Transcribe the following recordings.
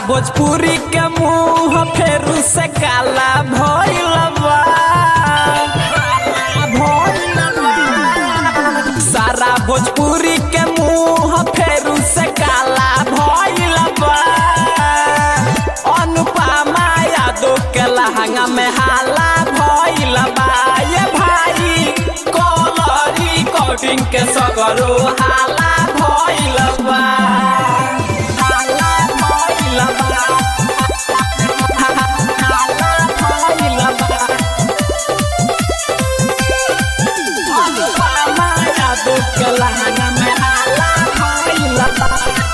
भोजपुरी के मुंह फेरू से काला भइल बा भइल बा। सारा भोजपुरी के मुंह फेरू से काला भइल बा अनुपमा यादव के लहंगा में हाला भइल बा ये भाई कलरी कोटिंग के सगरो हाला भइल बा हाला भइल बा हाला भइल बा अनुपमा यादव के लहंगा में हाला भइल बा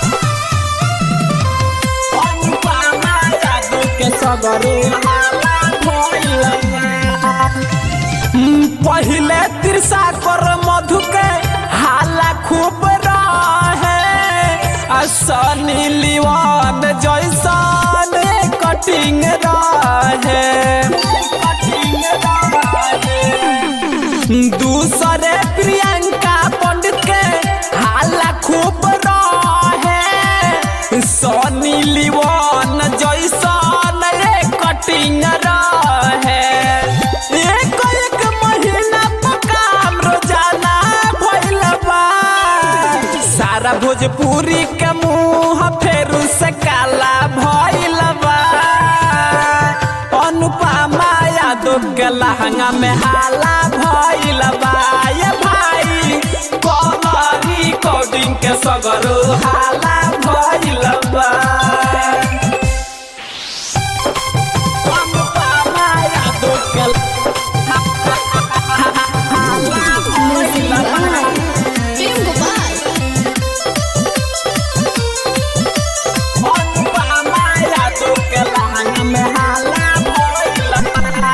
अनुपमा यादव के सगरो हाला भइल बा पहिले तिरसा कर मधु के हाला खूब रहे आ सनी लिवान जैसन कटिंग रहे दूसरे प्रियंका पंडित के हाला खूब रहे सनी लिवान जैसन रे कटिंग रहे एक एक महीना पर काम रोजाना भइल बा सारा भोजपुरी के मुंह फेरू से काला भइल बा अनुपमा यादव के लहंगा में हाला भइल बा ये भाई कलरी कोडिंग के सगरो हाला भइल बा अनुपमा यादव के Kim Gopal. अनुपमा यादव के लहंगा में हाला भइल बा।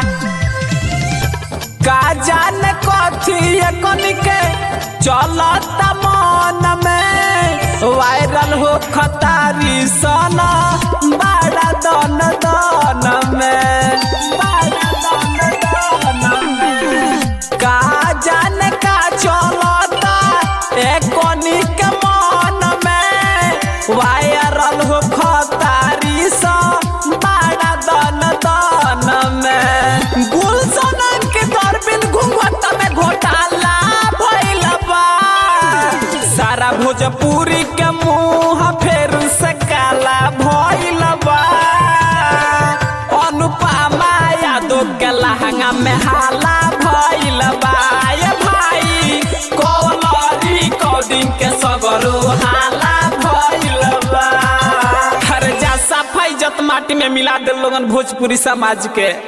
का जाने कथी कन के चलत मन में वायरल हो खतारी सना बड़ा दन दन में बड़ा दन दन में का जाने का चलता एकनी के मन में वायरल हो खतारी सा बड़ा दन दन में गुलशन के दरबिन घूंघट में घोटाला भइल बा सारा भोजपुरी के मुंह फेर से काला भइल बा अनुपमा यादव के लहंगा में हाला भइल बा ये भाई कलरी कोडिंग के सगरो हाला भइल बा हर जा सफाई जत माटी में मिला दे लोगन भोजपुरी समाज के